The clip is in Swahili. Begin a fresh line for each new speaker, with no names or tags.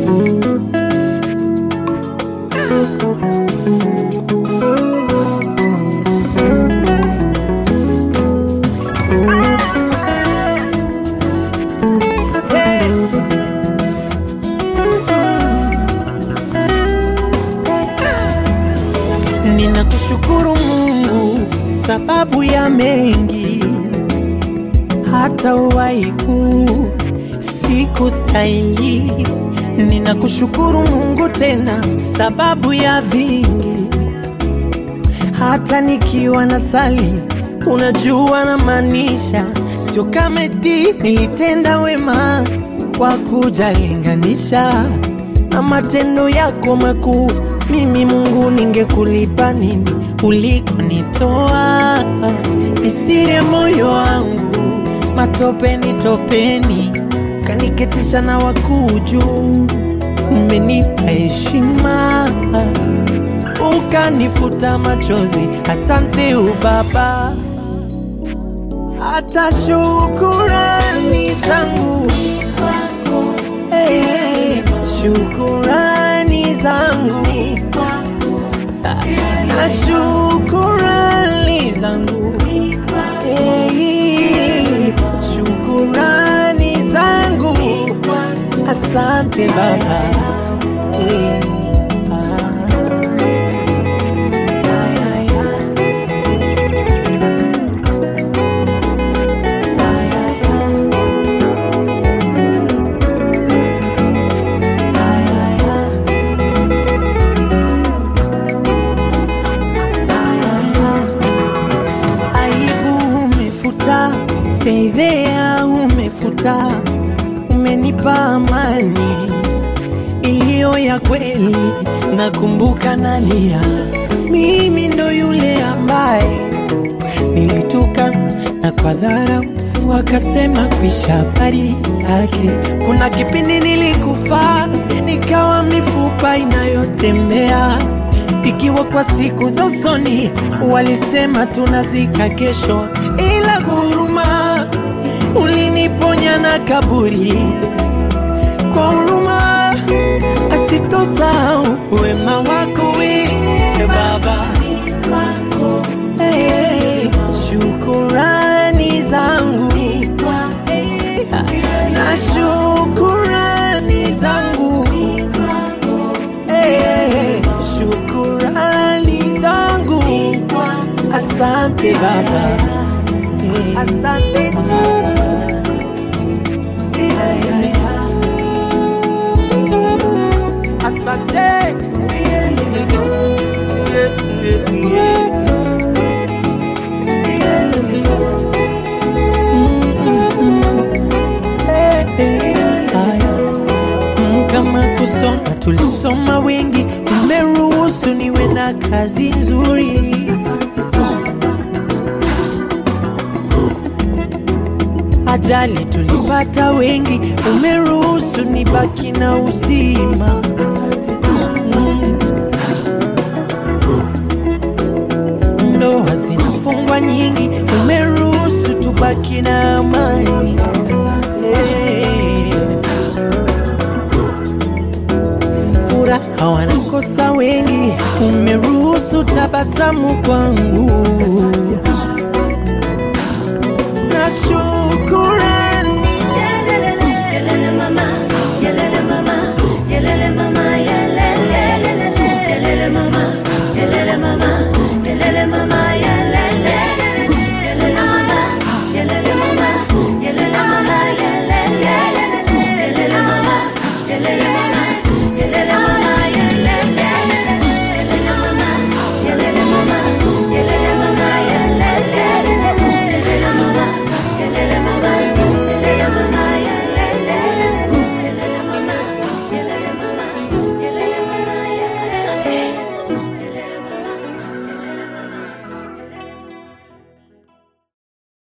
Ninakushukuru Mungu sababu ya mengi, hata uwaiku siku stahili. Ninakushukuru Mungu tena sababu ya vingi, hata nikiwa na sali, unajua na maanisha, sio kama eti nilitenda wema kwa kujalinganisha na matendo yako makuu. Mimi Mungu, ningekulipa nini ulikonitoa? Nisire moyo wangu matopeni topeni, kaniketisha na wakuu juu. Umenipa heshima ukanifuta machozi, asante ubaba. Hata shukurani zangu hey, hey, shukurani zangu na shukurani zangu hey, shukurani zangu asante baba hey, ah. aibu umefuta, fedhea umefuta, umenipa amani iliyo ya kweli. Nakumbuka nalia, mimi ndo yule ambaye nilituka na kwa dharau wakasema kwisha habari yake. Kuna kipindi nilikufa nikawa mifupa inayotembea ikiwa kwa siku za usoni walisema tunazika kesho, ila huruma uliniponya na kaburi kwa huruma asitosahau wema wako we Baba. Hey, hey, shukurani zangu hey, na shukurani zangu hey, hey, shukurani zangu asante Baba hey, asante asante Mm, kama kusoma tulisoma wengi, umeruhusu niwe na kazi nzuri. Ajali tulipata wengi, umeruhusu nibaki na uzima. Mm. Ndoa zinafungwa nyingi, umeruhusu tubaki na amani. Hey. Furaha wanakosa wengi, umeruhusu tabasamu kwangu.